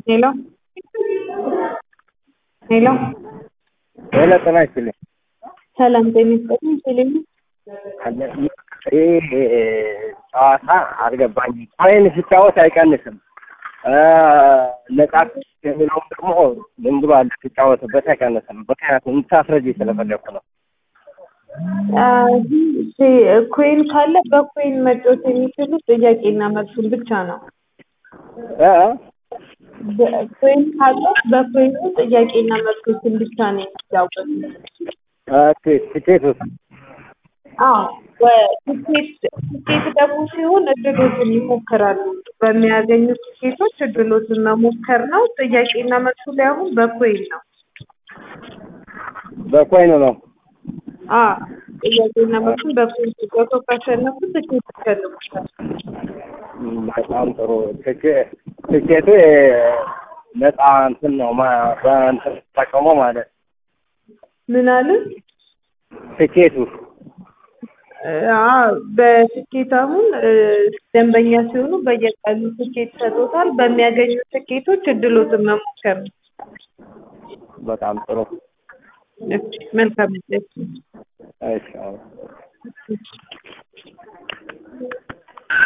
ሄሎ ሄሎ ሄሎ ጤና ይስጥልኝ። ሰላም ጤና ይስጥልኝ። ቴሌቪ ይህ ጨዋታ አልገባኝም። ኮይን ሲጫወት አይቀንስም። ነጻ የሚለውም ደግሞ ዝም ብሎ አለ ሲጫወትበት አይቀንስም። ምክንያቱም እንድታስረጅ ስለፈለኩ ነው። ኮይን ካለ በኮይን መጫወት የሚችሉት ጥያቄና መልሱን ብቻ ነው። እ? ኮይን ካለ በኮይኑ ጥያቄና መልሶችን ብቻ ነው የሚጫወቱት። እ፣ ትኬት ውስጥ አዎ ትኬት ትኬት ደግሞ ሲሆን እድሎችን ይሞክራሉ። በሚያገኙት ትኬቶች እድሎችን መሞከር ነው። ጥያቄና መልሱ ላይ አሁን በኮይን ነው። በኮይን ነው። አዎ ጥያቄና መልሱን በኮይን ሲጫወቱ ካሸነፉ ትኬት ይሸልሙታል። እም፣ በጣም ጥሩ። ትኬ- ትኬቱ ነጻ እንትን ነው ማ- በእንትን ተጠቀመው ማለት ምን አልን? ትኬቱ አዎ በትኬት አሁን እ፣ ደንበኛ ሲሆኑ በየቀኑ ትኬት ሰጥቶታል። በሚያገኙት ትኬቶች እድሎትን መሞከር ነው። በጣም ጥሩ። እሺ፣ መልካም ዕድል። እሺ አዎ።